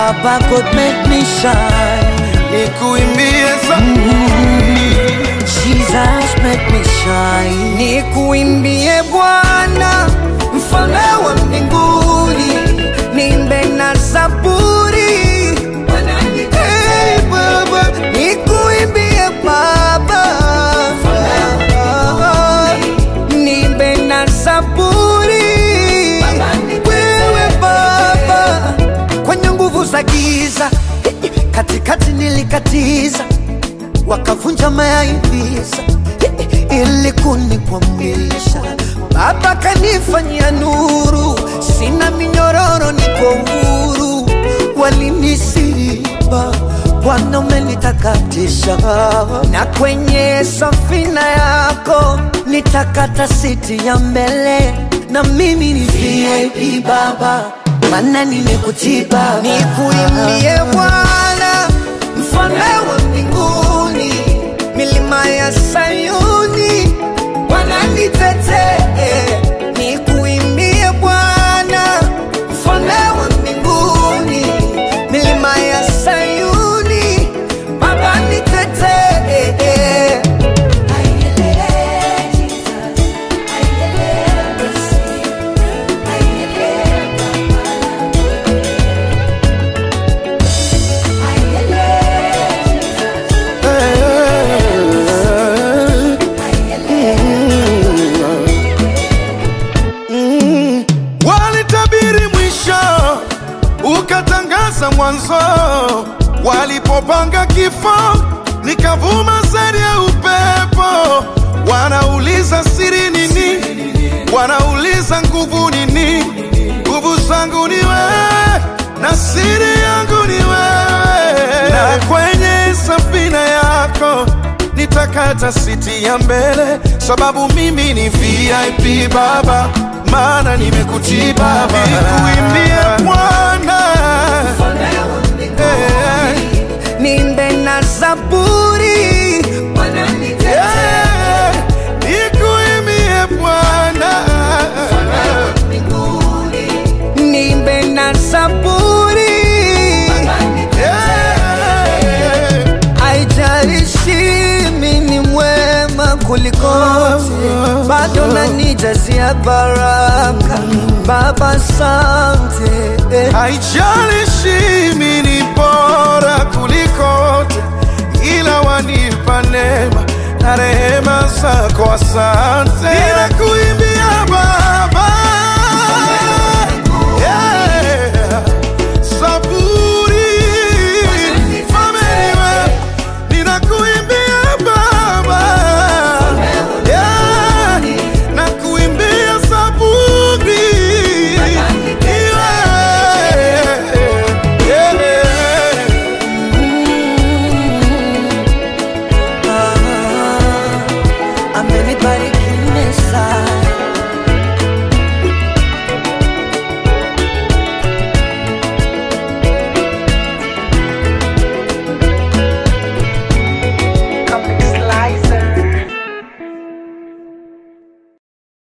Baba God make me shine. nikuimbie za Jesus make me shine. Nikuimbie Bwana, mfalme wa mbinguni, niimbe na zaburi. Hey, Baba, nikuimbie Baba, niimbe na zaburi. Wewe Baba, kwenye nguvu za giza, katikati nilikatiza wakavunja mayaivisa ili kunikwamisha. Baba kanifanyia nuru, sina minyororo, niko huru. Walinisiba, Bwana umenitakatisha, na kwenye safina yako nitakata siti ya mbele, na mimi ni VIP Baba, maana nimekutii Baba, nikuimbie Bwana mfalme wa mbinguni, milima ya Sayuni wananitetee, nikuimbie Bwana, mfalme wa mbinguni, milima ya Sayuni Baba nitetee. walitabiri mwisho ukatangaza mwanzo walipopanga kifo nikavuma zaidi ya upepo wanauliza siri nini wanauliza nguvu nini nguvu zangu ni wewe na siri yangu ni wewe na kwenye safina yako nitakata siti ya mbele sababu mimi ni vip baba maana nimekutii baba nikuimbie bwana Eh, Niimbe na zaburi eh, nikuimbie bwana niimbe na zaburi Eh, Haijalishi mimi ni mwema kuliko wote, bado nanijazia baraka. Baba, asante. haijalishi mimi ni bora kuliko wote ila wanipa neema na rehema zako asante